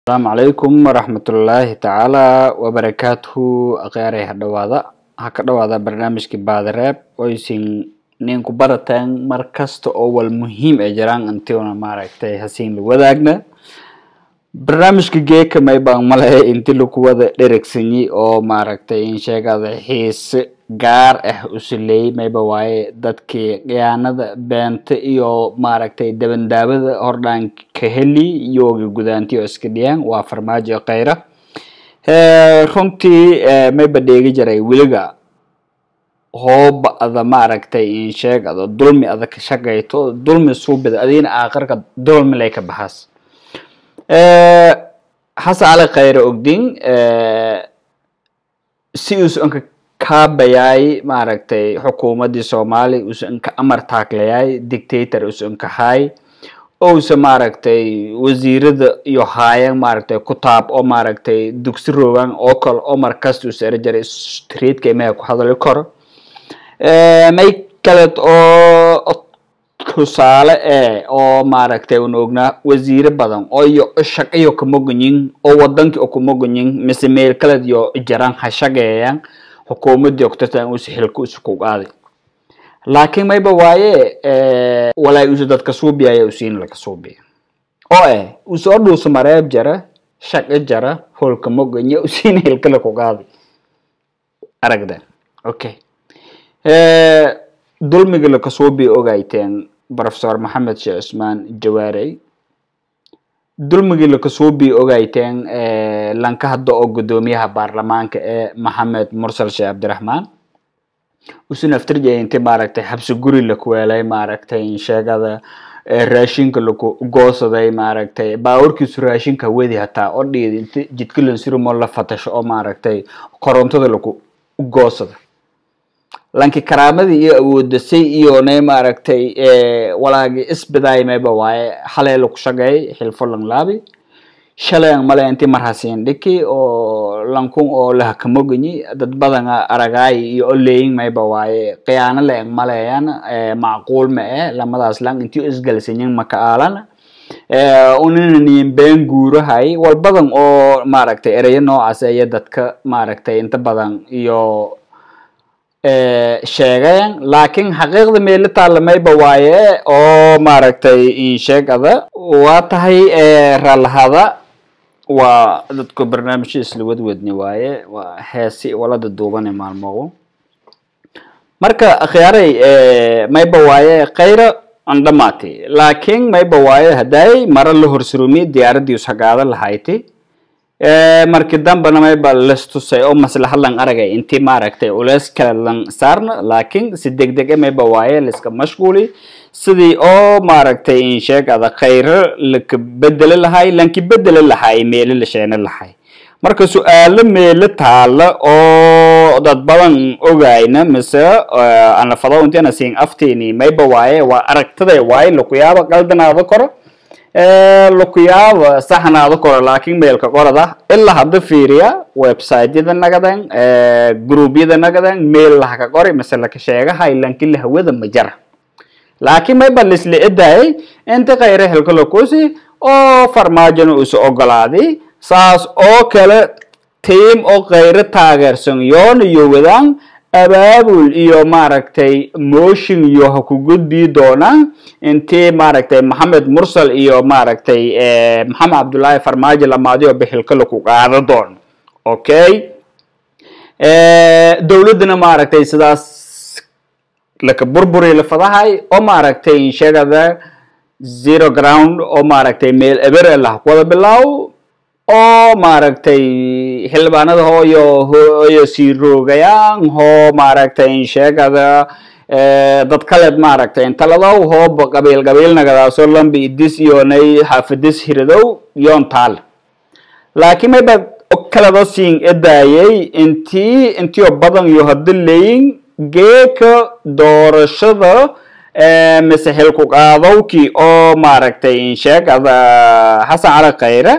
asalaamu calaykum waraxmatullaahi tacaala wabarakaatuhu akhyaarey ha dhawaada ha ka dhawaada barnaamijkii baadareeb oysin ninku barateen mar kasta oo wal muhiim ay jiraan intiuna maaragtay hasiin la wadaagna barnaamijka geeka may baan male inti laku wada dheregsanyi oo maaragtay in sheegada xiise gaar ah usileeyey mayba waaye dadkii khiyaanada beenta iyo maaragtay dabandaabada hordhaan ka heli yooga gudaanti oo iska dhiyaan waa farmaajo khayra runtii mayba dheegi jiray weliga hooba ada maaragtay in sheegado dulmi ada ka shaqayto dulmi suubida adiina aakhirka dulmi lay ka baxaas xasan cali khayre ogdin si usanka kaabayaay maaragtay xukuumadii soomaali usanka amar taaglayaay dictator usanka hay ousa maaragtay wasiirada iyo haayan maaragtay kutaab oo maaragtay dugsi rogan oo kale oo markasta usa eri jiray streetka imaha ku hadali karo may kaleed oo tusaale e oo maaragtay un ognaa wasiire badan oo iyo shaqayo kamoganyin oo wadankii oo kamoganyin mise meel kaleed iyo jaran ha shaqeeyaan xukuumadii oktartan usa xilka usa ku qaaday laakiin mayba waaye walaay usa dadka suubiyaya usiina laka suubiya oo eh usoo dhuusa mareeb jara shaqo jara holka moganya usiina xilka laku qaaday aragda okay dulmiga lakasuubiya ogayteen professor maxamed sheekh cusmaan jawaarey dulmigii lakasuubiya ogayteen lanka hadda oo guddoomiyaha baarlamaanka ee maxamed mursal sheekh cabdiraxmaan usun aftirjay inti maaragtay xabsi guri lakuweelay maaragtay sheegada raashinka laku goosaday maaragtay baawarkiisu raashinka wedi hataa oo dhiid inti jidka lansirimo la fatasho oo maaragtay korontada laku goosada lanki karaamadii iyo awoodasay iyonay maaragtay walaagi isbidaay mayba waaye xalay laku shaqeey xilfo lang laabi shalayang male inti marhasiin dhiki oo lankun oo lahakamoganyi dad badanga aragaay iyo oleyin mayba waaye khiyaano leeng maleyan macquul ma eh lamadaas lang inti isgalsanyin maka aalana uninanin been guurahay wal badan oo maaragtay ereyo noocaas iyo dadka maaragtay inta badan iyo sheegayan laakiin xaqiiqda meelo taalamayba waaye oo maaragtay insheegada waa tahay raalahada waa dadku barnaamijyo isla wadwadni waaye waa heesi walada duubane maalmogo marka akhyaaray mayba waaye khayra andhamaati laakiin mayba waaye hadday mara la horsurumi diyaaradii usagaada lahayti markii dambana mayba lastusay oo maslaxa lang aragay inti maaragtay culeys kale lang saarna laakiin si degdeg e mayba waaye laiska mashquuli sidii oo maaragtay insheegada khayro laka bedeli lahay lanki bedeli lahay meelo la sheena lahay marka su-aalo meelo taala oo dad badan ogayna mise anafado intina siin afteeni mayba waaye waa aragtiday waaye lakuyaaba qaldanaada koro lakuyaaba saxnaada koro laakiin meelka qorada ilaa hadda fiiriya websiteyada nagadan groupyada nagadan meel lahaka qori mise laka sheegahay lanki lahawada ma jara laakiin mayba lisla edaayay inta khayre xilka lakusi oo farmaajona usa ogolaaday saas oo kale tiim oo khayre taageersan yoona iyo wadaan abaabul iyo maaragtay motion iyo ha ku gudbii doonaan intii maaragtay maxamed mursal iyo maaragtay maxamed cabdullaahi farmaajo lamaadiyo bixilka laku qaado doono okay dowladdana maaragtay sidaas laka burburi lafadahay oo maaragtay sheegada zero ground oo maaragtay meel ebere lah wada bilaaw oo maaragtay xildhibaanada hooyo hooyo sii roogayaan hoo maaragtay sheegada dad kaleed maaragtay intaladow hooba qabiil qabiil nagadaaso lambi idis iyonay xaafidis hiradow yoon taal laakiin mayba kalado siin edaayay intii intiyo badan iyo hada leyin geeka doorashada mise xilku qaadowkii oo maaragtay insheegada xasan cali khayre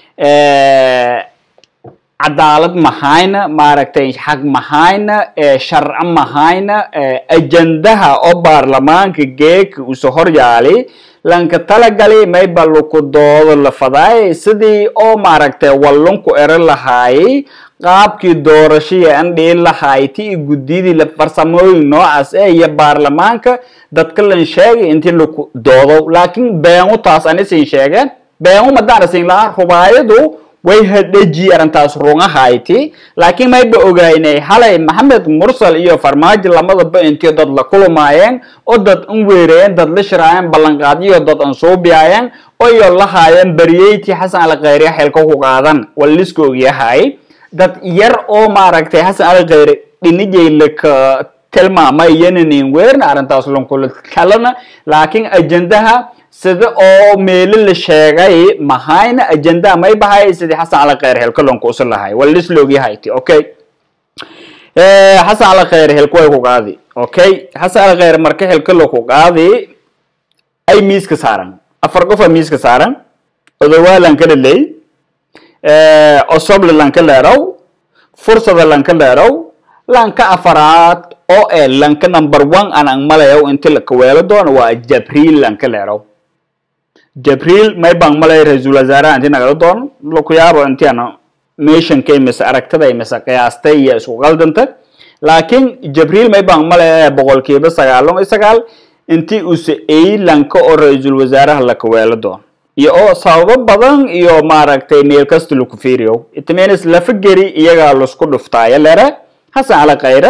cadaalad mahayna maaragtay xaq mahayna sharco mahayna ajandaha oo baarlamaanka geeka uso horyaali lanka talagali mayba laku doodo la fadaay sidii oo maaragtay wallunku ero lahaayay qaabkii doorashadii an dhihi lahaay ti i guddiyadii la farsamooyin noocaas ee iyo baarlamaanka dadka lan sheegay intii laku doodo laakiin beengu taas anisin sheegeen beengu madaanasin lahaa rubaayadu way hadheji arrintaas rungahayti laakiin mayba ogaynay halay maxamed mursal iyo farmaajo lamadaba intii dad la kulmaayeen oo dad an weerayeen dad la shiraayeen ballanqaadyo dad an suubiyaayeen oyo lahaayeen bariyeyti xasan alkhayri xilka ku qaadan waliska ogyahay dad yar oo maaragtay xasan alkhayri dhinijay laka tilmaamay yananin weerna arrintaas lankula kalana laakiin ajendaha sida oo meelo la sheegay mahayna ajendaha may bahay sidii xasan alkhayr helka lanku usi lahay walis loogyahayti okay xasan alkhayr helka way ku qaadi okay xasan alkhayr marka helka laku qaadi ay miiska saaran afar qofa miiska saaran odawaa lanka dhaley osoble lanka leerow fursada lanka leerow lanka afaraad oo ee lanka number one aan ang malayow inti lakaweelo doono waa jabriil lanka leerow jabriil may baan malay ra-iisul wasaaraha inti nagala doono laku yaabo inti ana meeshankay mise aragtaday mise qiyaastay iyo isku qaldanta laakiin jabriil may baan malay boqolkiiba sagaalon iyo sagaal inti use ay lanka oo ra-iisul wasaaraha lakaweelo doono iyo oo sababo badan iyo maaragtay meel kasta laku fiiriyo itmenis lafa geri iyagaa lasku dhuftaayo lere xasan cali khayre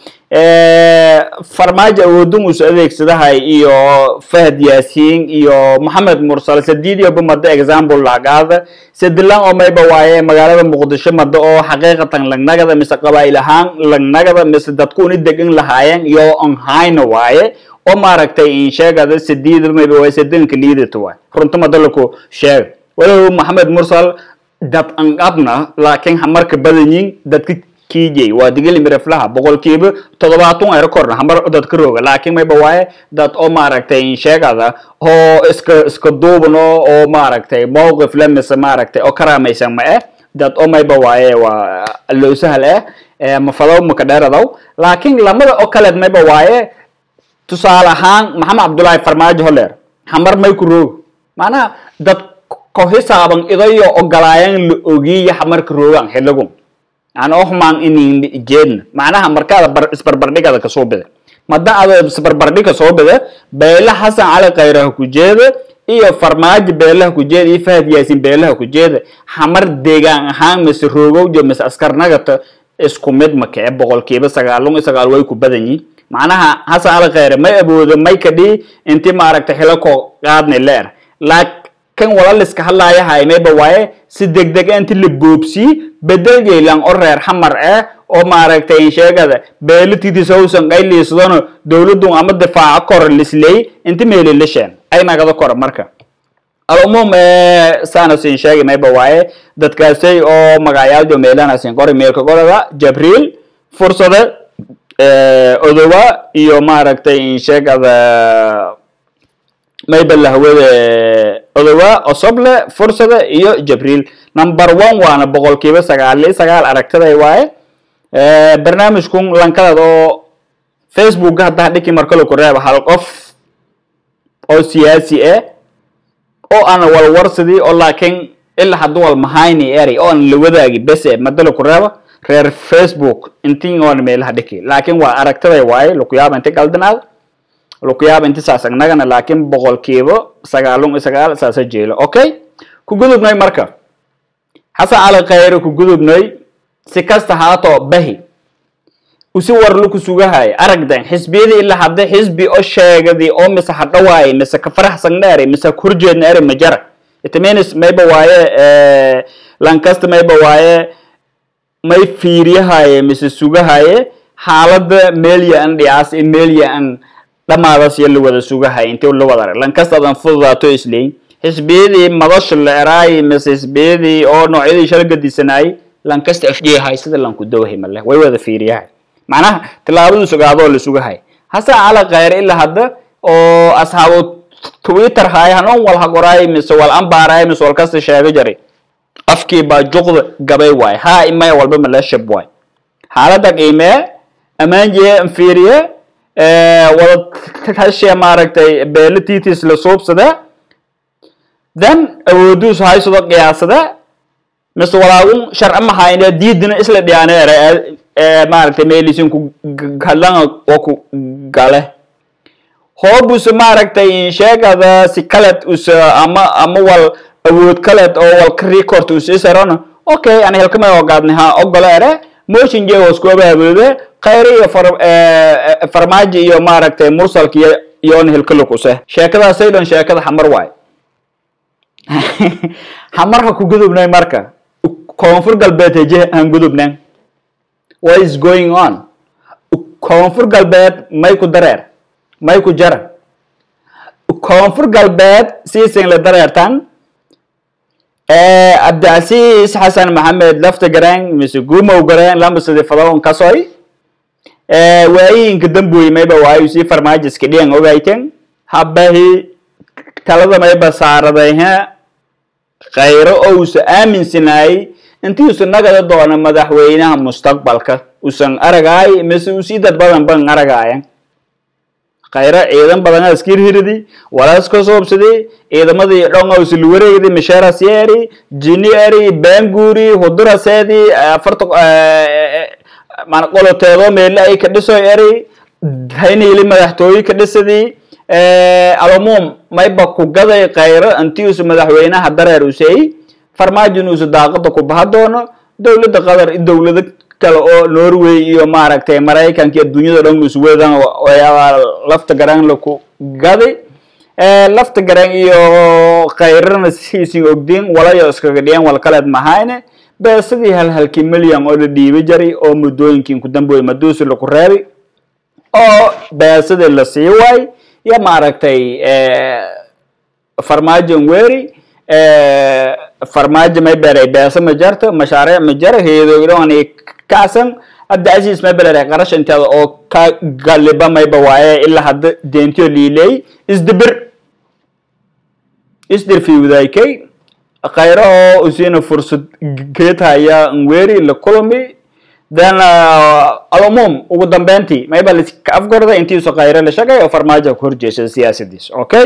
farmaajo awoodun usu adeegsadahay iyo fahad yaasiin iyo maxamed mursal sadiidiyoba mado example lagaada sadilan oo mayba waaye magaalada muqdisho mado oo xaqiiqatan lagnagada mise qabaa'il ahaan lagnagada mise dadku uni degan lahaayeen iyo on hayna waaye oo maaragtay in sheegada sadiida mayba waaye sadanka liidata waay runta mado laku sheega walow maxamed mursal dad an qabna laakiin hamarka badanyin dadka kijay waa digili miraflaha boqolkiiba toddobaatan ay korna hamar dad ka rooga laakiin mayba waaye dad oo maaragtay sheegada oo iska iska duubno oo maaragtay mowqif le mise maaragtay oo karaamaysan ma eh dad oo mayba waaye waa loo sahal eh mafadow maka dheeradow laakiin lamada oo kaleed mayba waaye tusaale ahaan maxamed cabdullaahi farmaajo holeer hamar may ku roog macnaha dad ko hisaaban idayo ogolaayan la ogiya hamarka roogan xiligun aan oxmaan inin jeedna macnaha markaada bar isbarbardhigada kasoo bida mada ada isbarbardhiga soo bida beela xasan cali khayraha ku jeeda iyo farmaajo beelaha ku jeeda iyo fahad yaasin beelaha ku jeeda xamar deegaan ahaan mise roogowjo mise askarnagata isku mid ma kee boqolkiiba sagaalun iyo sagaal way ku badan yihin macnaha xasan cali khayre may awoodo may kadhii inti maaragta xilako qaadni leer laakiin walaliska hadlaayahay mayba waaye si degdeg inti la boobsii bedel jaylan oo reer xamar ah oo maaragtay sheegada beelatidiisa howsan qayliisdano dowladun ama difaaco kor lisley inti meeli lisheen ay nagada kora marka alumuum sanasin sheegi mayba waaye dadkaasay oo magacayaaljo meelanasin qori meelka qorada jabriil fursade odowa iyo maaragtay sheegada mayba lahwade odowa osoble fursada iyo jabriil number one waana boqolkiiba sagaal iyo sagaal aragtiday waaye barnaamijkun lankadad oo facebookga haddaa dhiki markalo ku reeba hal qof oo siyaasi ah oo aan walwarsadii oo laakiin ilaa hadduu wal mahayni eri oo aan la wadaagi bes e madalo ku reeba reer facebook intii oon meelaha dhiki laakiin waa aragtiday waaye lakuyaaba inti galdanaad lakuyaaba inti saas agnagana laakiin boqolkiiba sagaalun iyo sagaal saasa jeelo okay ku gudubnay marka xasan cali khayre ku gudubnay si kasta haato bahi usi warlu ku sugahay aragdan xisbiyadii ilaa hadda xisbi oo sheegadi oo mise hadhawaay mise ka faraxsan dheeri mise ka horjeedna eri majara itmenis mayba waaye lankasta mayba waaye may fiiriyahaye mise sugahaye xaalada meelya an dhicaas i meelya an dhamaadas iyo la wada sugahay intii la wada arag lankastadan fududaato isleyn xisbiyadii madasha la eraay mise xisbiyadii oo noocyadii shala gadisanaayey lankasta afjeehay sida lanku dowhay male way wada fiiriyahay macnaha tilaabadu sugaadoo la sugahay hase cala khayr ilaa hadda oo asxaabu twitter haay hanon wal hagoraay mise wal ambaaraay mise wal kasta sheega jari afkii baa juqda gabay waay haa imaya walba mala shab waay xaalada qiimee ammaanjee fiiriye wada tashiya maaragtay beela titis la suubsada then awooduus haysado qiyaasada mise walaagun sharci mahayne diidina isla dhiyaaneere ee maaragtay meelisin ku galanga oo ku gale hoobuse maaragtay sheegada si kaleed use ama ama wal awood kaleed oo wal ka record use isarona okay ani helkama ogaadni ha ogolo ere motion je hoos ku abaabulde khayri iyo far farmaajo iyo maaragtay mursalka iyo iyoona helkalukuse sheekadaasay dhan sheekada xamar waay xamar ha ku gudubnay marka koonfur galbeed heje han gudubnan what is going on koonfur galbeed may ku dareer may ku jara koonfur galbeed siisin la dareertan cabdicasiis xasan maxamed lafta garaan mise gumow garaan lamasadi fadalon kasoy waayinka dambuy mayba waayu si farmaajiska dhiyan ogayten habahi talada mayba saaradayha khayro ousa aaminsanayay intii usa nagada doona madaxweynaha mustaqbalka usan aragaay mise usii dad badan ban aragaayan khayro ciidan badan askir hiridi walaas ka soobsaday ciidamadii dhonga usul wareegdi misheras yeeri jini eri banguri huduraseedi afarta mana qoloteedo meele ay ka dhisoy eri haynayli madaxtooye ka dhisadii alumuum mayba ku gaday khayro intii usa madaxweynaha dareer usey farmaajin usa daaqada ku baha doono dowladda qatar dowlado kale oo norway iyo maaragtay maraykanka adduunyada dhan iswedan lafta garan laku gaday lafta garan iyo khayrana siisin ogdin walayo iskaga dhiyan wal kaleed mahayne beesadii hal halkii milyan oo la dhiibi jaray oo muddooyinkin ku damboy maduusi laku reebay oo beesadii la sii waay iyo maaragtay farmaajon weeri farmaajo may beray beesa ma jarto mashaariic ma jaro heedoydhoani kacsan hadda asiis may beray qarash inteeda oo ka galiba mayba waaye ilaa hadda deentiyo liiley isdibir isdir fiwdaykay khayro oo usina fursad geethaya nweri la kulmi then alumuum ugu dambeyntii mayba laska afgorda intiisu khayro la shagay oo farmaajo ku horjeesada siyaasadiis okay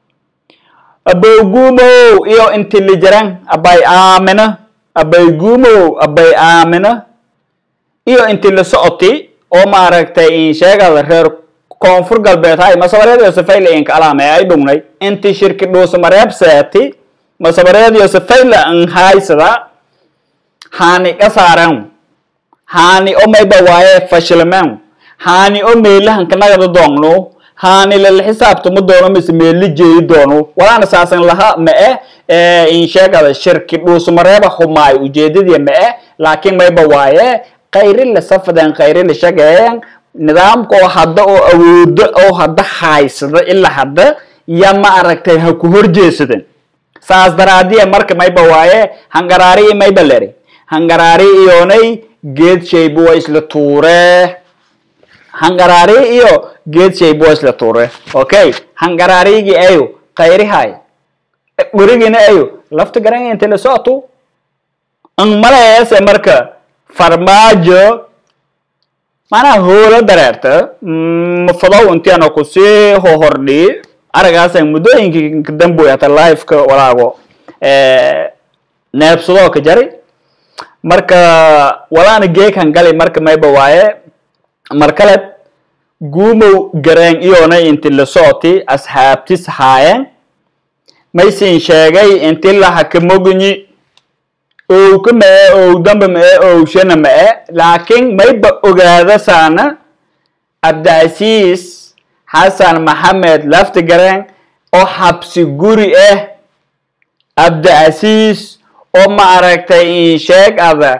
abaygumow iyo inti lijaran abay aamina abaygumow abay aamina iyo inti la socoti oo maaragtay in sheegada reer koonfur galbeed hay masabareedio safayla inka alaame ay dhugnay inti shirki dhuusa mareeb seeti masabareedio safayla an haysada haani kasaaran haani o mayba waaye fashilmen haani o meelahanka nagada doongno haani lala xisaabtama doono mise meelli jeeyi doono walaana saasan laha ma eh in sheegada shirki dhuusmareeba humaay ujeedadii ma eh laakiin mayba waaye khayri la safadeen khayri la shageeyeen nidaamka oo hadda oo awoodo oo hadda haysada ilaa hadda ya ma aragtay ha ku horjeesaden saas daraadiya marka mayba waaye hangaraari iyo mayba leri hangaraari iyoonay geed shaybu waa isla tuure hangaraari iyo geed shaybu waa isla tuure okay hangaraarigii ayo khayrihay gurigiina ayo lafta garanga inta la socoto ang malayaase marka farmaajo manaa hoola dareerta mafadow intiana kusii hohordhi aragaasa muddooyinka damboy hata liveka walaago neebsadoo ka jari marka walaana geekan gali marka mayba waaye mar kale guumow gareen iyoonay inti la socoti asxaabtis haayeen maysin sheegay inti laha ka moginyi owka mae ow damba mae owshana mae laakiin mayba ogaada saana cabdicasiis xasan maxamed lafti gareen oo xabsi guri ah cabdicasiis oo maaragtay insheeg ada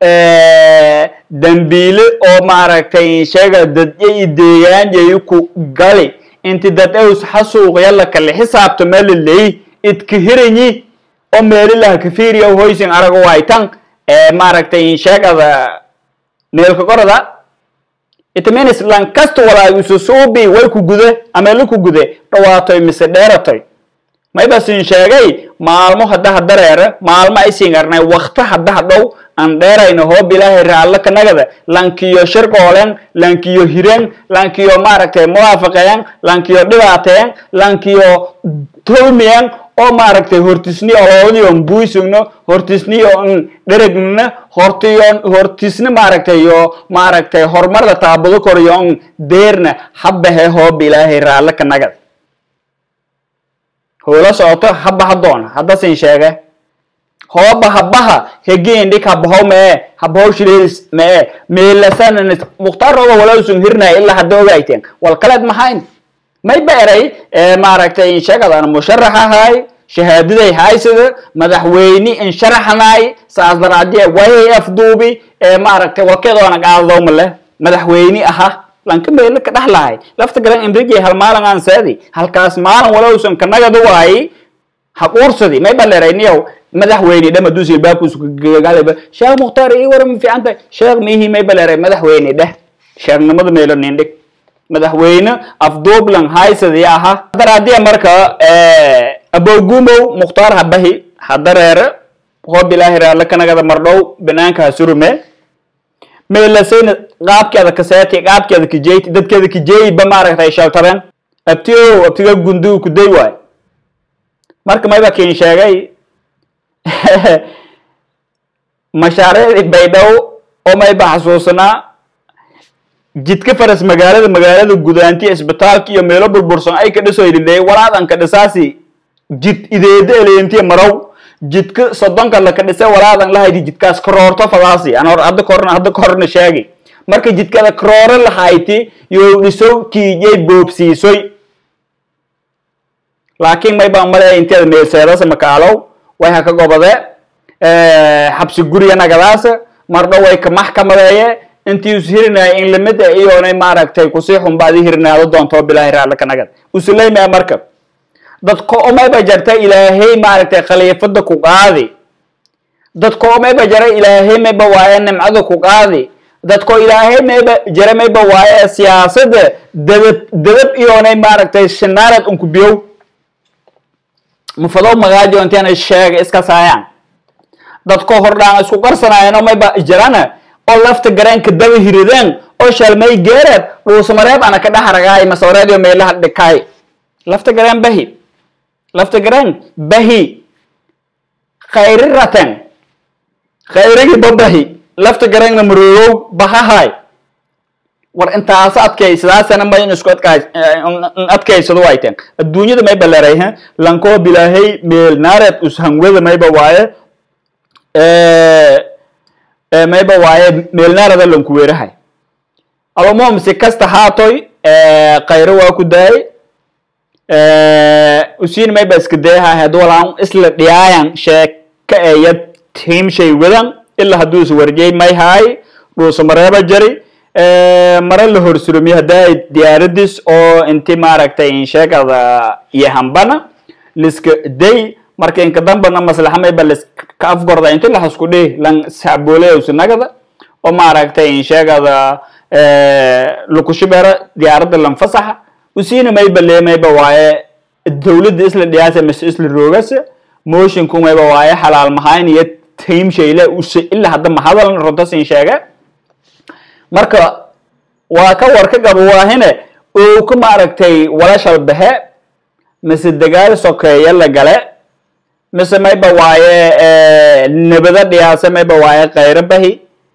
dambiile oo maaragtay insheega dadya i deegaanyayi ku gali inti dad ews xasuuqya lakale xisaabta melaley idka hiranyi oo meelilaha kafiriya hoysin arago waytan maaragtay insheeg ada meelka qorada itmenis lankasto walaa ususuubi way ku gude ameelo ku gude dhawaatoy mise dheeratoy maybasin sheegay maalmo haddaha dareere maalmo aysin arnay wakta haddaha dhow aan dheerayno hoob ilaahay raallo kanagada lankiyo shirqoolen lankiyo hiren lankiyo maaragtay muwaafaqeyan lankiyo dhibaateyan lankiyo tolmiyan oo maaragtay hortisni oloodiyo buisugno hortisniyo dheregna hortiyo hortisna maaragtay yo maaragtay horumarda taabado koryo deerna habahe hooba ilaahay raalle ka nagad hoola socoto haba hadoon haddasin sheege hooba habaha hegeendhik habahow mee habahow shileedis mee meelasan mukhtaarooba walausun hirnaya ilaa hadda ogayteen wal kaleed mahayn may ba eray maaragtay insheegadan musharax ahay shahaadaday haysada madaxweyne insharaxnay saas daraadee way afduubi maaragtay walkeedoona qaadadowma leh madaxweyne aha lanka meelo ka dhaxlahay lafta garan imrigay hal maalin aan saadi halkaas maalin walowsan kanagadu waayi haquursadi may ba leerayniyow madaxweyne dhama duusi baabkuus gaalaba sheekh mukhtaar ii waran fiican tahay sheekh miihi may ba leeray madaxweyne dheh sheekhnimada meelo nindhig madaxweyne afduublan haysadi aha daraadiya marka abogumow mukhtaar habahi hadareere hoob ilaahi raalle kanagada mardhow banaanka hasurume meelasayna qaabkeeda kaseeti qaabkeeda kijeyti dadkeeda kijeeyba maaragtay shaltaben abtiyo abtiga gundu kuday waay marka mayba kin sheegay mashaariicdii baydhow oo mayba xasuusanaa jidka faras magaalada magaalada gudaantiya isbitaalka iyo meelo burbursan ay ka dhiso ililey walaadan ka dhisaasi jid ideeda eleentiya marow jidka soddonka laka dhise walaadan lahaydi jidkaas karoorto fadaasi an hor hadda korna hadda korna sheegi marka jidkada karooro lahayti yo dhisow kiijay boobsiisoy laakiin may baan malaya inteeda meelseedasa makaalow way ha ka gobode xabsi guriga nagadaasa mardho way ka maxkamadeeye intii us hirinaya in lamid a iyoonay maaragtay kusii xunbaadi hirinaado doonto bilaahi raalle ka nagad usuleymaya marka dadka omayba jarta ilaahay maaragtay khaliifada ku qaadi dadka omayba jara ilaahay mayba waaye nimcada ku qaadi dadko ilaahay mayba jara mayba waaye siyaasada dadab dadab iyoonay maaragtay shinaarad unku biyow mafadow magaajo inteena sheega iska saayaan dadko hordhaan isku qarsanaayano mayba jarana oo lafta gareenka daba hirideen oo shalmay geereed dhuusamareeb ana ka dhaxaragaay masawreed iyo meelaha dhikaay lafta gareen bahi lafta gareen bahi khayri raten khayrigi babahi lafta gareenna maroogow bahahay war intaas adkaysadaasana may in isku adkays adkaysado wayteen adduunyada mayba leerayhe lankoo bilaahay meel naareed ushangwada mayba waaye mayba waaye meelnaarada lanku weerahay alumuhum si kasta haatoy khayro waa ku daayay usiin mayba iska dayahay had walaan isla dhiyaayan sheeka eya tiimshay wadan ilaa hadduu is warjay may haay dhuusamareeba jari mare la horsurumiyo haddaay diyaaradis oo inti maaragtay insheegada iyo hambana liska day marka inka dambana maslaxa mayba liska afgorda inti laxasku dhihi lan sacbooleyawsinagada oo maaragtay insheegada lukushibera diyaaradda lanfasaxa usiina mayba lee mayba waaye dawladda isla dhiyaasa mise isla roogasa moshinku mayba waaye xalaal mahayn iyo taimshayle use ilaa hadda mahadal runtasin sheege marka waa ka war ka gabo waahine oo ka maaragtay walashal baxe mise dagaal sokeeya la gale mise mayba waaye nabada dhiyaasa mayba waaye khayro bahi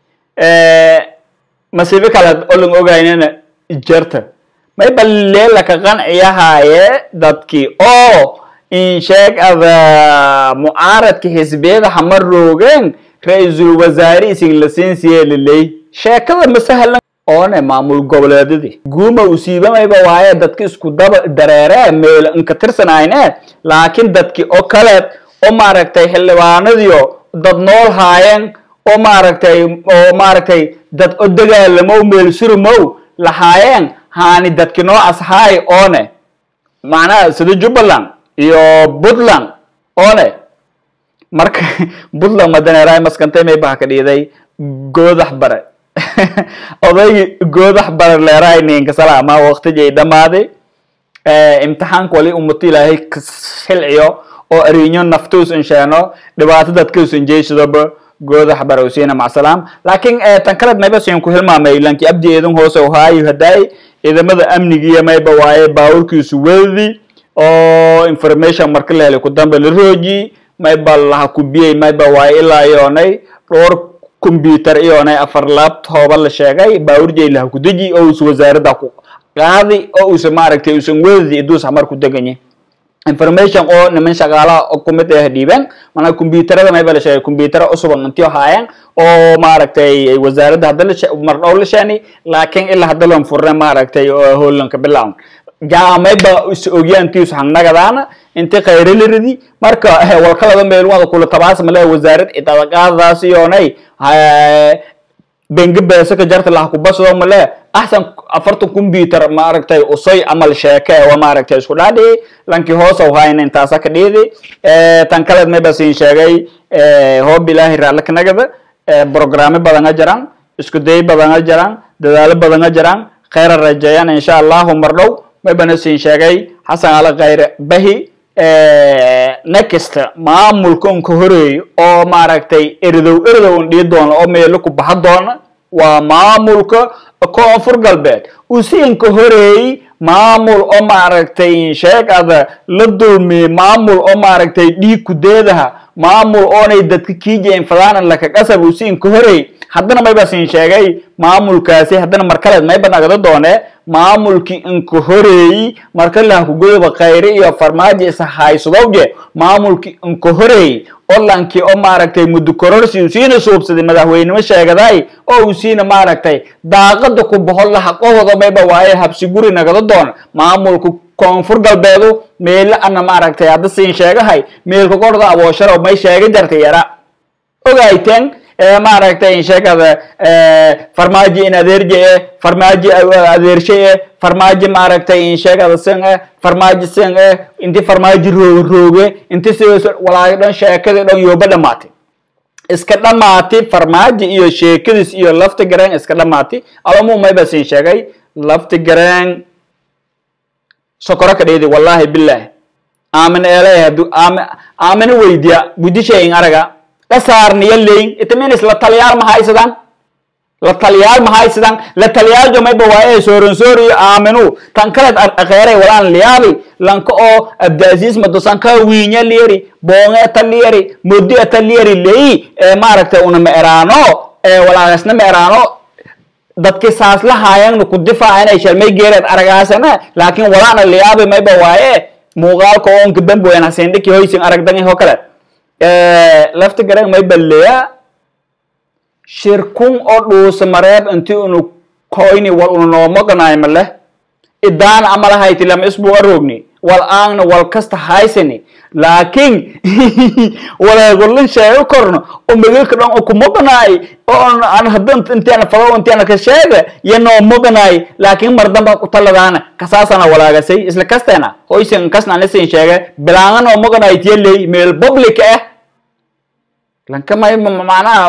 masiibo kale olan ogaynana jarta mayba leelaka qanciyahaaye dadkii oo insheeg ada mucaaradka xisbiyada hama roogeen ra-iisul wasaare isin la siinsiye liley sheekada masahlan oone maamul goboleedadii guuma usiibamayba waaye dadki isku daba dareeree meel inka tirsanayne laakiin dadki oo kaleed oo maaragtay xildhibaanadiyo dad nool haayeen oo maaragtay oo maaragtay dad o dagaalamow meel surumow lahaayeen haani dadki noocaas haay oone macnaha sida jubbaland iyo puntland oone marka puntland madaneeraay maskantay maybaha ka dhiiday goodax bare odaygi goodax bare leeraay ninka salaama waqtigay dhammaaday imtixaanka wali ummata ilaahay xilciyo oo ariinyo naftuus insheeno dhibaato dadkaus injeysadaba goodax bare usiina macsalaam laakiin tan kaleed mayba siin ku hilmaamay lanki abdi eedan hoose ohaayo hadaay ciidamada amnigiiyo mayba waaye baawurkiisu wedadi oo information marka la helay ku dambe la rooji mayba laha kubiyey mayba waa ilaa iyoonay dhowr computer iyoonay afar laptoba la sheegay baawurjay laha ku deji oo us wasaaradda ku qaadi oo usa maaragtay usan wedadi iduus hamar ku deganye information oo niman shaqaalaha oo kumid ah dhiibeen mana computerada mayba la sheegay computer usuban intii haayeen oo maaragtay wasaaradda hadda la mar dhow la sheeni laakiin ilaa hadda loon furne maaragtay oo hoolanka bilawn jaamayba is ogyaantiis hangnagadaana inti khayralaridi marka walkalada meelwada kula tabaas male wasaarad idadaqaadaas iyoonay bengi beesa ka jarta laha kubasado male axsan afartan computer maaragtay usoy amal sheeke wa maaragtay isku dhaadhici lanki hoosaw hayna intaasa ka dhiidi tan kaleed mayba siin sheegay hoob ilaahi raallikanagada programme badanga jiraan isku day badanga jiraan dadaalo badanga jiraan khayra rajeeyaan insha allahu mar dhow maybana siin sheegay xasan ala khayre bahi next maamulka unka horeeyo oo maaragtay eridow eridow un dhii doona oo meelo ku baxa doona waa maamulka koonfur galbeed usi inka horeeyey maamul oo maaragtay sheegada la dulmiyey maamul oo maaragtay dhiig kudeedaha maamul oonay dadka kiijayn fadaanan laka qasab usi inka horeey haddana mayba siin sheegay maamulkaasi haddana markaleed mayba nagada doone maamulkii inka horeeyey marka lahakugoyba khayre iyo farmaajo isa haysadowje maamulkii inka horeeyey olankii oo maaragtay muddo kororsi usiina suubsaday madaxweynimo sheegaday oo usiina maaragtay daaqada ku bohol laha qohoda mayba waaye habsi guri nagada doon maamulka koonfur galbeedu meelo ana maaragtay hadda siin sheegahay meelka korda aboosharo may sheega jarta yara ogayteen maaragtay sheegada farmaajo in adeerje e farmaajo adeershe e farmaajo maaragtay in sheegada sin e farmaajo sin e inti farmaajo roog rooge inti sidaas walaaga dhan sheekadii dhan yooba dhamaatay iska dhamaatay farmaajo iyo sheekadiis iyo lafti gareen iska dhamaatay alamu mayba siin sheegay lafti gareen sokoro ka dheedi wallahi billahi aamin eelay hadu aamina weydiya budishayin araga dhasaarniyo leyn itaminis la taliyaal ma haysadaan la taliyaal ma haysadaan la taliyaal jomayba waaye sooransoor iyo aaminu tan kaleed akheeray walaan liyaabi lanka oo abdaasiis madosanka wiinya liyari boonge ta liyari modi ta liyari leyi ee maaragtay una ma eraano ee walaagasna ma eraano dadki saas la haayangna ku difaacanay shalmay geereed aragaasana laakiin walaana liyaabi mayba waaye muuqaalka oonka bamboyan hasindhiki hoysin aragdangi ho kale lafti garang may balleya shirkun oo dhuusa mareeb inti unu koyni wal unu noomoganay male idaan amalahayti lama isbu arogni wal aangna wal kasta haysani laakiin waleegolin sheego korno oo magilka dhan oo kumoganay oo aan hadan intiana fado intiana ka sheega iyo noomoganay laakiin mar damba kutaladaana kasaasana walaagasay isla kasteena hoysin kasna anisin sheega bilaanga noomoganay tiyaley meel public ah lanka may macnaha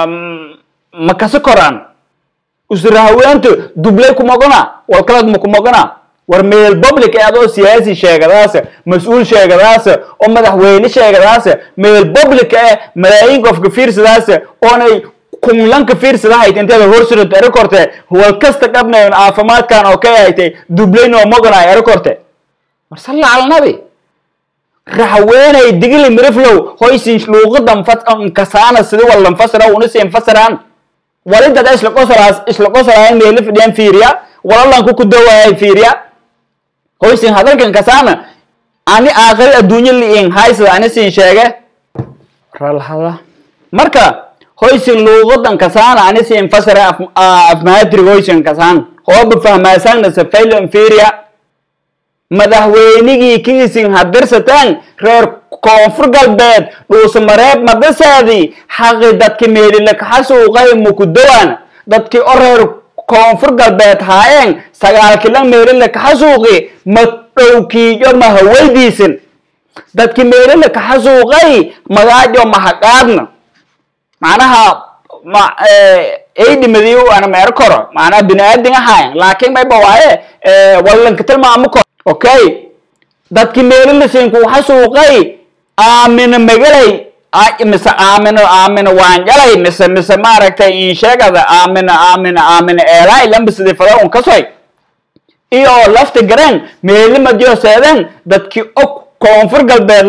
ma kasi koraan usrahaweenta dublay kumogana wal kalad ma kumogana war meel public ee adoo siyaasi sheegadaasa mas-uul sheegadaasa oo madaxweyne sheegadaasa meel public ee malaayiin qofka fiirsadaasa oonay kumlanka fiirsadahayd inteeda horsurad eri korte wal kasta qabnayn caafimaadkan oo ka haytay dublay noomogana eri korte war salla cala nabi raxweenay digili miriflow hoysin luuqadan kasaana sidi wallan fasira una siin fasiraan walidada isla qosolaas isla qosolaayan meeli fidhiyan fiiriya walalanku ku dawaayay fiiriya hoysin hadalkan kasaana ani aakhiri adduunyo liin haysada ani siin sheege ralhada marka hoysin luuqadan kasaana ani siin fasira afmaadrig hoysin kasaan hooba fahmaasaanna safaylan fiiriya madaxweynigii kiisin hadirsataan reer koonfur galbeed dhuusamareeb madasaadii xaqi dadki meelilakaxasuuqay mukudawaan dadkii o reer koonfur galbeed haayeen sagaalkilan meelilakaxasuuqi ma dhowkiiyo mahawaydiisin dadki meelilakaxasuuqay magaajo mahaqaadna macnaha ma aydhimadiyo ana meer koro macnaha bini aadin ahaayan laakiin mayba waaye wallanka tilmaamo koro okay dadki meelilasiinku xasuuqay aamina magalay mise aamino aamino waanjalay mise mise maaragtay insheegada aamina aamina aamina eelay lambisidi fada un kasoy iyo lafta gareen meelimadyo seedeen dadkii og koonfur galbeed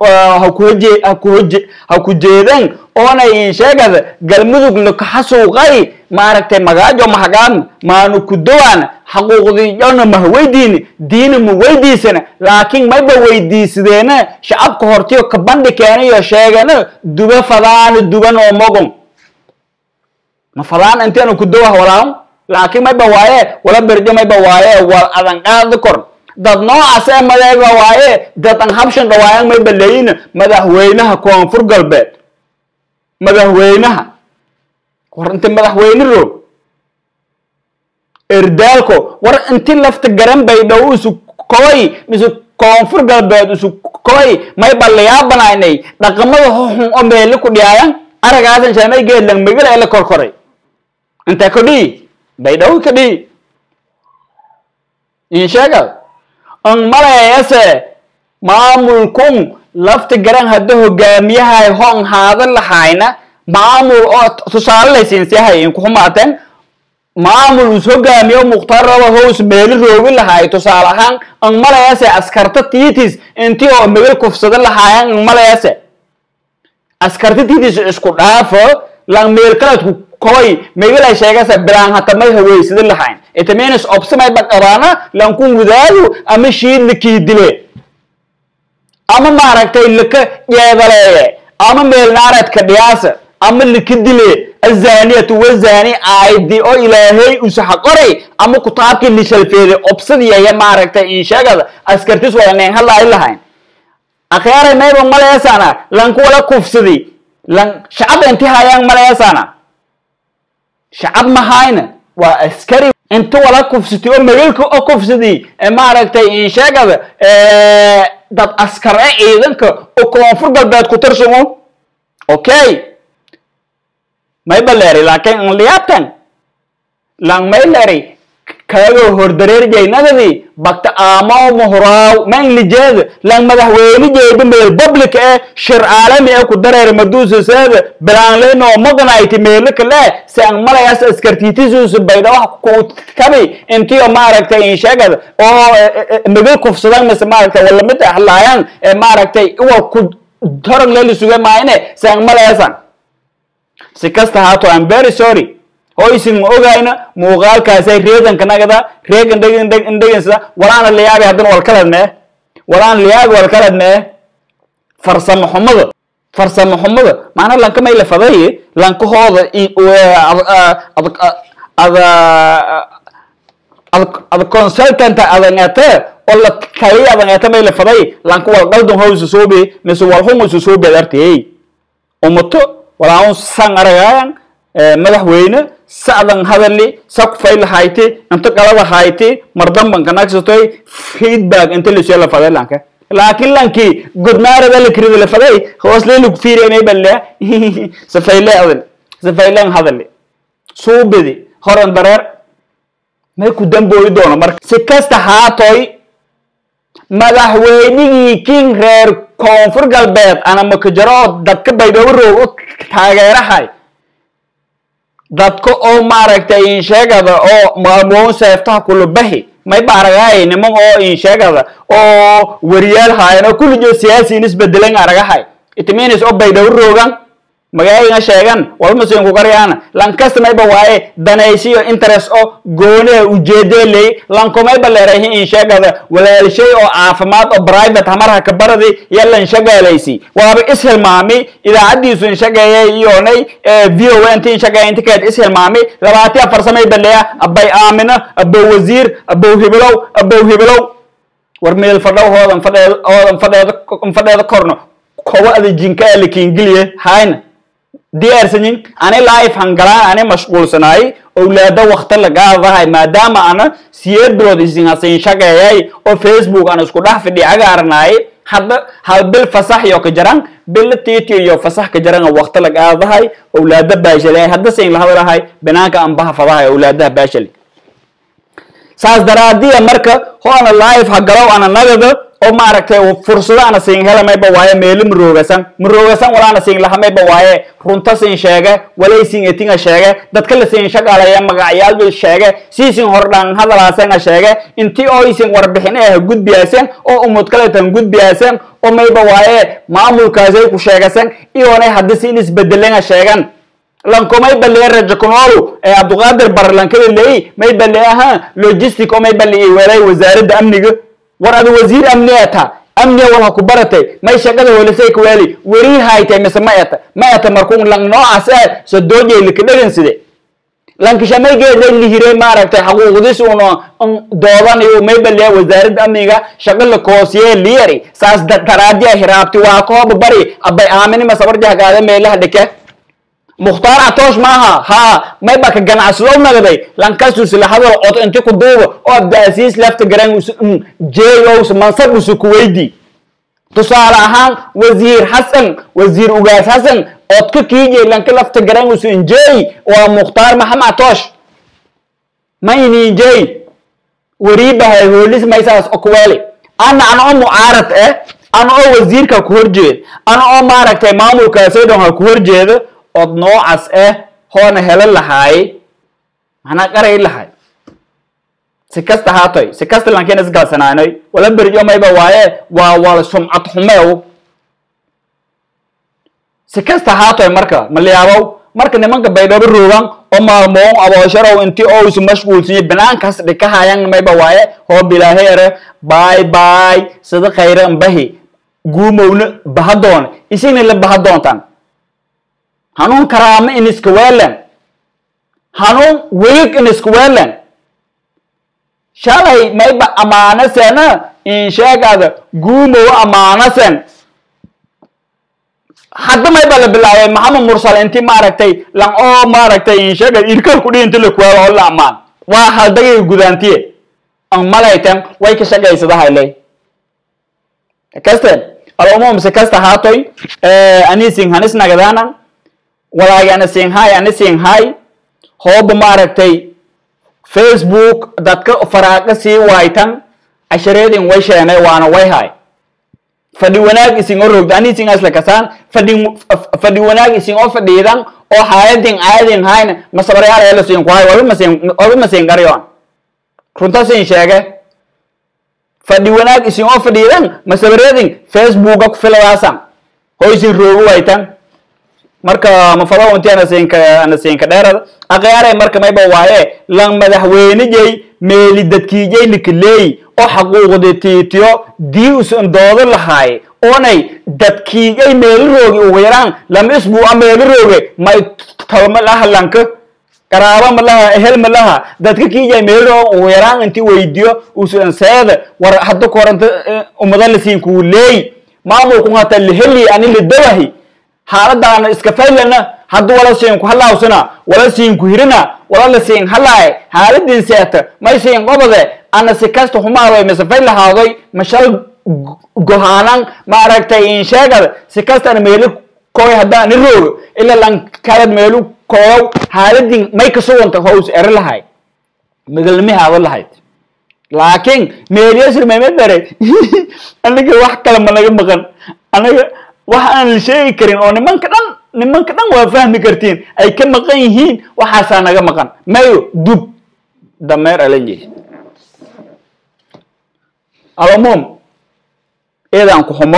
ha ku jeedeen oonay insheegada galmudug lakaxasuuqay maaragtay magaajo mahagaan maanu ku dowaan xaquuqdiyona mah weydiini diina ma weydiisana laakiin mayba weydiisadeena shacabka hortiyo ka bandhi keenayo sheegana duba fadaana duban oo mogon ma fadaan inteena ku dowah walaaw laakiin mayba waaye wala berjo mayba waaye wal adan qaadi kor dad noocaas ee madeega waaye dad an habshan dhawaayan mayba leeyina madaxweynaha koonfur galbeed madaxweynaha war inta madaxweyne roog erdaalko war inti lafta garan bay dhow isu koy isu koonfur galbeed isu koy may ballayaabanaynay dhaqamada hoxun oo meeli ku dhiyaayan aragaasan shamay geedlang megala ee la korkoray inta kadhii bay dhow kadhii insheega an malayase maamulkun lafta garan hadda hogaamiyahay hon haadan lahayna maamul oo tusaale laysiinsiyahay inkuxumaateen maamul is hogaamiyo mukhtaraba hoos meeli roogi lahaay tusaale ahaan an malayase askarta tiitis intii oo megal kufsada lahaayan an malayase askarta tiitis isku dhaafo lang meel kaladku koy megalay sheegase bilaan hatamay haweysada lahayn itaminis obsamay baqabaana lankun wadaadu ama shiid lakii dile ama maaragtay laka yeedaleeye ama meelnaaradka dhiyaasa ama laka dile azaniyatu wazani aaydi oo ilaahay usaxa qoray ama kutaabkii lishalfeeday obsadiyaya maaragtay insheegada askartis wada neen hadlaayi lahayn akhyaray mayba maleesana lanku wala kufsadi lan shacab inti hayaan maleesana shacab mahayna waa askari inta wala kufsati oo magalka oo kufsadi maaragtay insheegada dad askar e ciidanka oo koonfur galbeed ku tirsamo okay may baleri laakiin an liyaabtan lang may leri kaagoo hordareerjaynadadii bagta aamaw muhraaw man lijeeda lang madaxweyne jeeda meel public ee shir caalami ee ku dareer maduusaseeda bilaanleno maganayti meelo kale si an malayas askartiitisuusa bayda wax ku kabi intiyo maaragtay insheegada oo magal kufsadan mise maaragtay wala mid ahlaayaan ee maaragtay iwa ku torog leeli suga maayne si an malayasan si kasta haato am very sorry hoysin ma ogayna muuqaalkaasay reedanka nagada reegan dhegansada walaana layaabi haddana walkalad mee walaana layaabi walkalad mee farsamo xumada farsamo xumada maana lanka may la faday lankahooda ada ada consultant adangate oo la kaliya adangate may la faday lanka wal qaldon howsa soobe mise walhunga su soobe artiyey umato walaaun san aragaayan madaxweyne sa'dan hadali sa kufay lahayti inta qalada hayti mardamban kanagsatoy feedback inta lasoo la faday lanka laakiin lankii godnaarada la kirida la faday hoosleeli ku fiirinay balle safayle adal safaylen hadali suubidi horan dareer may ku dambooyi doono marka si kasta haatoy madaxweynigii king reer koonfur galbeed ana makajaro dadka baydhabo roog u taageerahay dadka oo maaragtay insheegada oo maamoon seeftaha kulubahi may baaragahay niman oo insheegada oo wariyaal haayan oo kullijo siyaasiin isbedelan aragahay itiminis oo baydhabo roogan magaayiga sheegan walmasiin kugaryaana lankasta mayba waaye danaysiyo interest oo gooniha ujeedeeley lankomayba leerahi insheegada walaalshay oo caafimaad oo private hamarha kabaradi iyo lanshagaalaysi waaba ishilmaami idaacadiisu inshageeyay iyonay v o inti inshageeya inti keed ishilmaami labaati afar samay baleya abay aamina abow wasiir abow hibilow abow hibilow war meel fadhow hoodan fadheed hoodan fadheeda fadheeda korno kowa ada jinka ala kiingiliye hayna diyaarsanin ani life hangalaan ani mashquulsanaay owlaada wakta lagaadahay maadaama ana siyeed bilood isinhasin shaqeeyay oo facebook aan isku dhex fidhi agaarnaay hadda hal bil fasax iyo ka jaran bil tiiti iyo fasax ka jaran wakta lagaadahay owlaada baashali hadda sin lahadalahay banaanka anbaha fadahay owlaadaha baashali saas daraadiya marka hoana life ha galow ana nagada oo maaragtay fursado ana siin hela mayba waaye meelo maroogasan maroogasan walaana siin laha mayba waaye runta siin sheege walay siin etinga sheege dadka la siin shaqaalaya magacyaalba sheege siisin hordhaan hadalaasenga sheege intii oo isin warbixin eh gudbiyaasen oo umud kaleetan gudbiyaasen oo mayba waaye maamulkaasay ku sheegasen iyoonay haddi siin isbedelenga sheegan lankomay baliya rajo kunolu ee abduqaadir barlankada leey may bali ahaa logistic oo may bali weelay wasaaradda amniga war ada wasiir amni eta amniga wal ha ku baratay may shaqada welisay ku weeli weri haytay mise ma eta ma eta markuu lang noocaas ee so doojay likadhagan side lankishamay geeday lihire maaragtay xaquuqdis uuna doodanayo may baliya wasaaradda amniga shaqa la koosiye liyari saas daraadiya hiraabti waa kooba bari abay aamini masabarjaha gaada meelaha dhike mukhtaar atoosh maaha haa may baka ganacsadow nagday lankasus la hadal cod inti ku duuba oo abdaasiis lafta garan jeeyows mansab usu kuweydi tusaale ahaan wasiir xasan wasiir ugaas xasan codka kiijay lanka lafta garan usu injeey waa mukhtaar maxamed atoosh ma ini injeey wariibahay hoolis maysaas okuweeli ana ana oo mucaarad eh ana oo wasiirka ku horjeed ana oo maaragtay maamulkaasoo dhan ha ku horjeedo od noocaas ah hoona helo lahaay maxnaa qaray lahay si kasta haatoy si kasta lankiina isgalsanaanoy wala berjo mayba waaye waa wal sumcad xumeew si kasta haatoy marka maliyaabow marka nimanka baydhabo roogan oo maalmoon aboosharow intii oo isu mashquulsiye banaankaas dhikahayan mayba waaye hoo bilaaheere baay baay sida khayre ambahi guumowna bahadoon isigna la bahadoontaan hanuun karaamo in iska weelan hanuun welig in iska weelan shalay mayba amaanasena in sheegada guumow amaanasen hadda mayba la bilaabay maxamed mursal inti maaragtay lan oo maaragtay in sheegada irkal kudhi inti la kuwaalo oo la amaan waa haldagay gudaantiye an malaytan way ka shaqaysadahayle kasten alumum si kasta haatoy anisin hanis nagadaanan walaagi ana siinhay ana siinhay hooba maaragtay facebook dadka faraaqa sii waaytan cashareedin way sheenay waana way hay fadhi wanaag isin oo rogda ani isin asla kasaan fadhi fadhi wanaag isin oo fadhiidan oo haayadin caadin hayna masabaryaal ee la siin ku hay waba masiin waba masiin garyoon runta siin sheege fadhi wanaag isin oo fadhiidan masabareedin facebooka ku filadaasan hoo isin roogu waytan marka mafado inti anasinka anasinka dheerada aqyaaray marka mayba waaye lan madaxweynejay meeli dadkiijay likaleey oo xaquuqdi tiitiyo dii usan doodo lahaay oonay dadkiijay meeli roogi ugu yaraan lama isbuuca meeli rooge may talma laha lanka qaraaba ma laha ehel ma laha dadka kiijay meeli roog ugu yaraan inti weydiyo usan seeda war hadda koranta umada lasiinkuu leey maamulku hata liheli ani lidawahi xaaladaana iska faylana haddu wala siinku halaawsana wala siinku hirina wala la siin halaaye xaaladin seeta may siin qobode ana si kasta humaadoy mise fay lahaadoy mashal gohaanan maaragtay in sheegada si kastana meelu koy haddaan i roogo ila lan kalad meelu koyow xaaladin may kasuganta hows ere lahay magalmihaado lahayd laakiin meelyasir mayma dare aniga wax kale ma naga maqan anaga wax aan la sheegi karin oo nimanka dhan nimanka dhan waa fahmi kartiin ay ka maqan yihiin waxaasaa naga maqan mayo dub dameer alanjey alumum eedaan ku xumo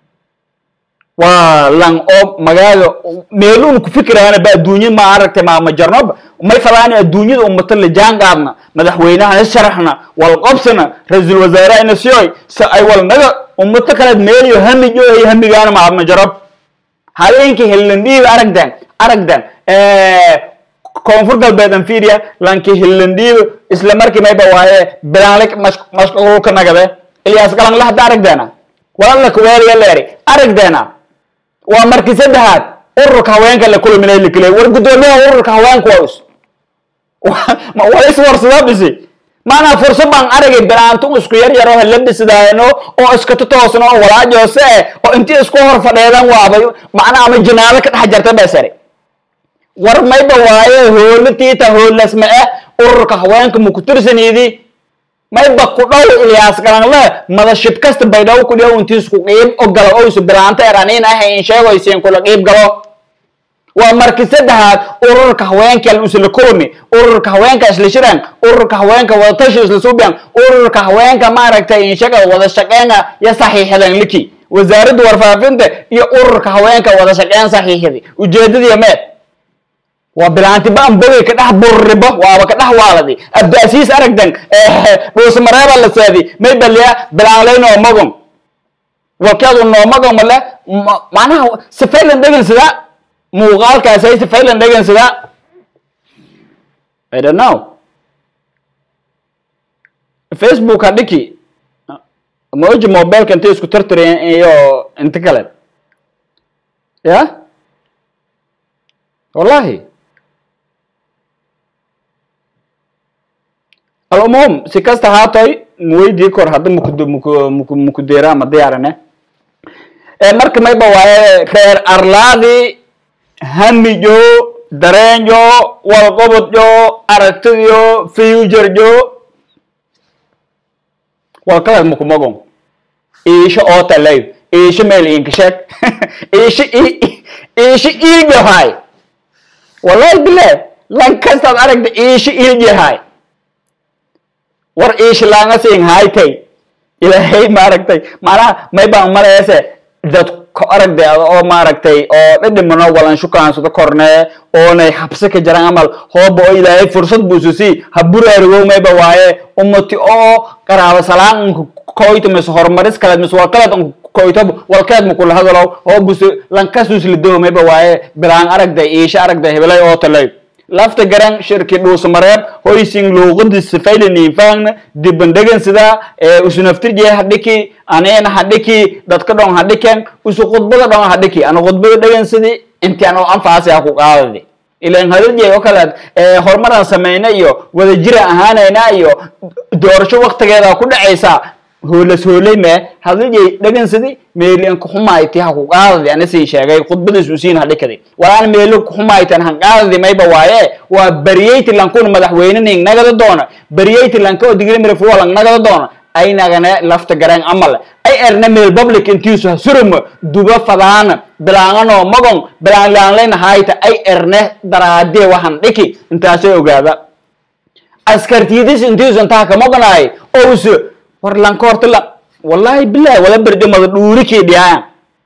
waa lan oo magaaga meeluun ku fikiraana ba adduunya ma aragtay maama jarnoba may falaani adduunyada ummata la jaan qaadna madaxweynahana sharaxna wal qobsana ra-iisul wasaarehana siyoy si ay wal naga ummato kaleed meeliyo hamijo ay hamigaana maama jarab habeenkii hillandhiib aragdan aragdan koonfur galbeed anfiria lanki hillandhiib isla markii mayba waaye bilaanlik mashquulka nagade ilyaas galanla hadda aragdeena walala kuweeliya leeri aragdeena waa markii saddexaad ururka haweenka la kulminay likiley war guddoomiyaha ururka haweenka waa is waa is warsadaa bisi maanaa fursad baan aragay bilaantu isku yar yar oo labisdaano oo iska totoosno oo walaajoose eh oo intii isku hor fadheedan waabay macnaa ama jinaalo ka dhex jarta basare war mayba waaye hoolo tiita hoolasma eh ururka haweenka ma ku tirsanidi mayba ku dhow ilyaas galanle madashib kasta baydhawo ku dhiyo intiisku qiib o galo oysu bilaanta eranin ahayn sheegoysiin kula qiib galo waa markii saddexaad ururka haweenka isla kulmi ururka haweenka isla shiraan ururka haweenka wadatashi isla suubiyaan ururka haweenka maaragtay inshaga wada shaqeena ya saxiixadan liki wasaaradda warfaafinta iyo ururka haweenka wada shaqeyn saxiixadi ujeedadii meed waa bilaanti baan bogay ka dhex burribo waaba ka dhex waaladi abdaasiis aragdan dhuusmareeba la saadi may baliya bilaanlay noomagon walkeedu noomagon male macnaha sifaylan dhegin sidaa muuqaalkaas ay sifaylan dhegin sidaa i don't know facebook ha dhiki moji mobileka intay isku tartareen iyo inta kale ya wallahi alumuum si kasta haatoy muweydii kor hadda muku muku muku mukudeera ma diyaarane marka mayba waaye reer arlaadi hamijo dareenjo walqobodjo aragtidio futurejo walkaleed mukumagon iisho oo talay iisho meel inkasheeg iisho iisho iiljahay wallahi bile lan kastaad aragta iisho iiljahay war iishlaanga siin haytay ilaahay maaragtay macnaha may baan maleese dad ko aragday ada oo maaragtay oo dhidhimano walan shukaansado kornee oonay xabsi ka jaran amal hooba oo ilaahay fursad buususi ha buraarugow mayba waaye ummati oo qaraabo salaan unka koyto mise horumaris kaleed mise walkaleed unka koyto walkeed makula hadalow oo buse lankasuuslido mayba waaye bilaan aragday iisha aragday hebelay oo talay lafta garan shirki dhuusamareeb hoysing luuqadi sifaylani faangna dibandhegan sida usu naftirje hadhiki anina hadhiki dadka dhon hadhiken usu khudbada dhon hadhiki ana khudbada dhegan sidi inti ano anfaasi ha ku qaadadi ilan hadalje oo kaleed horumaraan sameyna iyo wadajira ahaanayna iyo doorasho waktigeeda ku dhacaysa hoolas hoolay me hadalje dhegan sidi meeli kuxumayti ha ku qaadadi ana sii sheegay khudbadiis usiin hadhikadi walaan meelo kuxumaytan han qaadadi mayba waaye waa bariyeyti lankun madaxweynening nagada doona bariyeyti lanka oo digri mirfuwalang nagada doona ay nagane lafta gareen amal ay erne meel public intiisu hasurumo duba fadaana bilaangano magon bilaanglaanlayna hayta ay erne daraadee waxan dhiki intaasay ogaada askartiidis intiisu intaa kamoganaay oo usu war lanka horta la wallahi bilahi wala berjo mada dhuurikii dhiyaan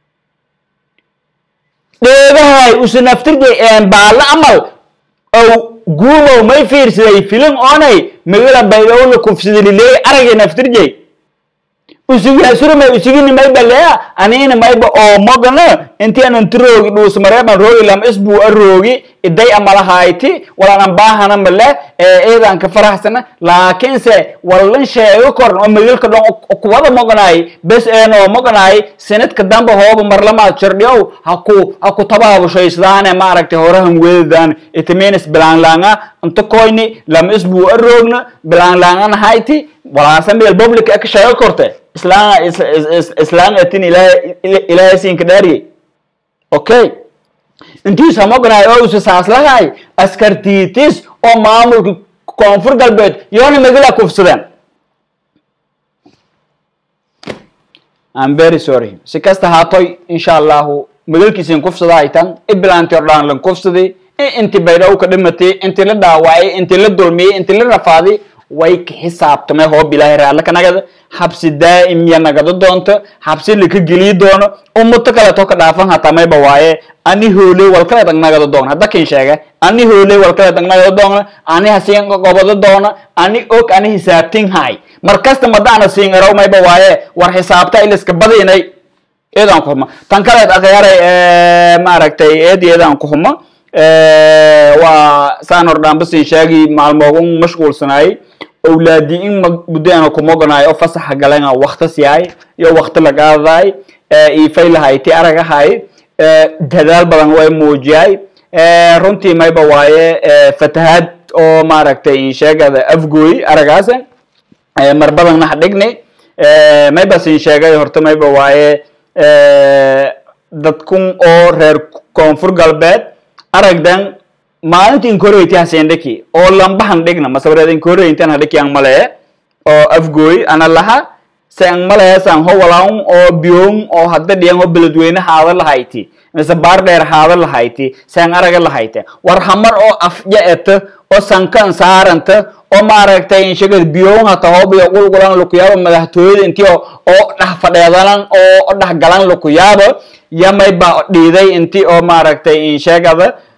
dheegahay usu naftirjay baala amal ow guumow may fiirsaday filim oonay magala baydhowla kufsidalileey aragay naftirjay usigi hasurumay usigini mayba lea anina mayba oo mogana inti anan tiroogi dhuusmareeban roogi lam isbuu a roogi iday amalahayti walanan baahana male eedan ka faraxsana laakiinse walan sheego koran oo magalka dhon kuwada moganaay bes een oo moganaay sanadka damba hooba marlamaad jirdhiyow haku haku tabaabushaysdaane maaragtay horahan weedadaan itiminis bilaanlaanga inta koyni lam isbuu a roogna bilaanlaangana hayti walaasa meel public ka sheego korte islaan islaan atin ilaahay ilaahay siinka dhaariyey okay intiis hamoganaay oo usa saaslahay askartiitis oo maamulka koonfur galbeed yoona magala kufsadeen I'm very sorry si kasta haatoy insha allahu magalkiisin kufsada haytan ibilaanti ordhaan lan kufsaday inti baydhaw ka dhimatay inti la dhaawacay inti la dulmiyey inti la rafaaday way ka xisaabtamay hoob ilaahay raalle ka nagada xabsi daa'im ya nagado doonto xabsi laka geliyi doono ummato kaleeto ka dhaafan hataa mayba waaye ani hooley walkaleed ang nagado doona hadda kin sheega ani hooley walkaleed ang nagado doona ani hasiin gobado doona ani og ani hisaabtin hay markasta madaana siin araw mayba waaye war xisaabta iliska badinay eedaan ku huma tan kaleed akhyaaray maaragtay eed eedaan ku huma waa saan hordhaanba siin sheegi maalmoogun mashquulsanaayey awlaadi in muddoana kumoganaay oo fasaxa galena waktas yahay iyo wakti lagaadaay ifaylahay ti aragahay dadaal badan way muujiyay runtii mayba waaye fatahaad oo maaragtay insheegada afgooy aragaas mar badanna hadhigni mayba siin sheegay horta mayba waaye dadkun oo reer koonfur galbeed aragdan maalinta inkoreyta hasendhiki oo lambahan dhigna masabreed inkoreyintan hadhiki ang malee oo afgooy ana laha san malayasan ho walaun oo biyoon oo hadda dhiyan oo beledweyne haada lahayti mise baar dheer haada lahayti san araga lahayte war hamar oo afja eta oo sankan saaranta oo maaragtay inshagad biyoon hata hoobiyo qulqulan lukuyaaba madaxtooyada intii oo dhax fadheedalan oo dhax galan lukuyaaba yamay ba dhiiday intii oo maaragtay inshagada